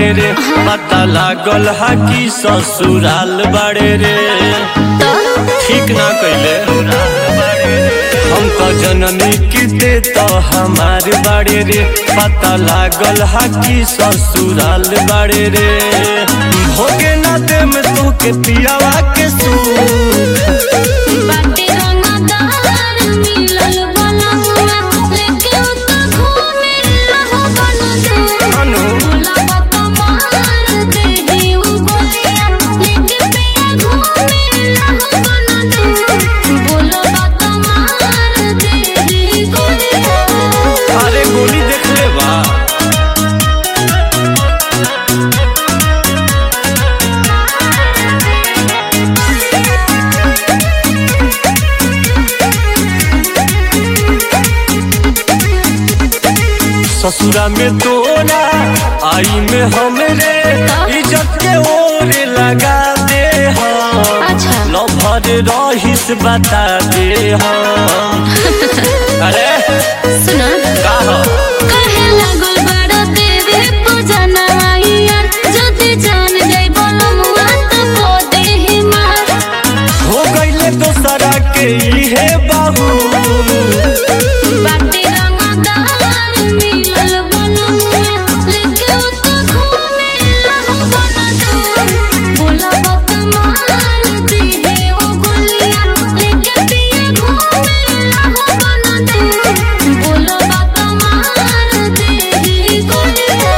बाड़े रे पता लागल हा कि ससुराल बाड़े रे ठीक ना कैले हम तो जननी की दे तो हमार बाड़े रे पता लागल हा कि ससुराल बाड़े रे भोगे ना दे में तू के पियावा के सूख बाटे रंगदार मिलल बनमुआ लेके उत घूमे रहो बनदे अनु भोला बाबा मार देही उ गोलिया लेके पिया घूमे रहो बनदे भोला बाबा मार देही गोलिया अरे गोली देख ले बा ससुरा में तोरा आई में हमरे इज्जत के ओर लगा दे हम अच्छा। लभर रहिस बता दे हम अरे सुना का हो? कहे लागल बड़ देवे पूजना यार जदि जान जाई बनमुआ त को देही मार हो गईले दोसरा के इहे बाहू बाटे रंगदार मिलल बनमुआ लेके उत घूमे रहो बनदे बोला बात मार देहे ओ गोलिया लेके पिया घूमे रहो बनदे बोला बात मार देही गोलिया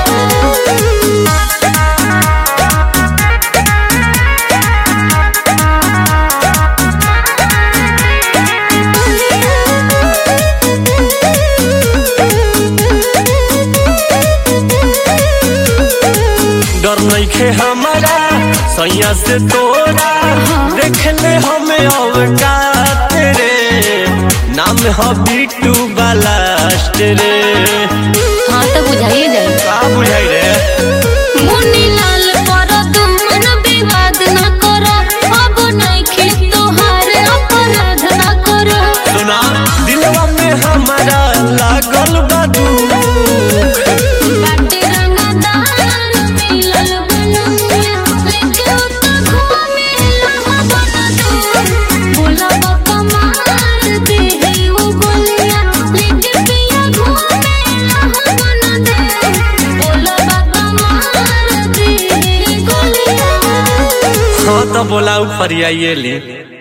डर नइखे हमारा सैया से तोरा देख ले हमें अवकात रे नाम ह बिट्टू बालास्ट रे हाँ तो बुझाइए जाए का बुझाई रे मुन्नी लाल पर तुमन विवाद न करो अब नइखे तोहार अपराध न करो सुना दिलवा में हमारा लागल बा दुख बाटे रंगदार मिलल बनमुआ लेके उत घूमे लहा बनदे बोला बाबा मार देहे उ गोलिया लेके पिया घूमे लहा बनदे बोला बाबा मार देहे गोलिया हाँ तो बोला ऊपर आइए ले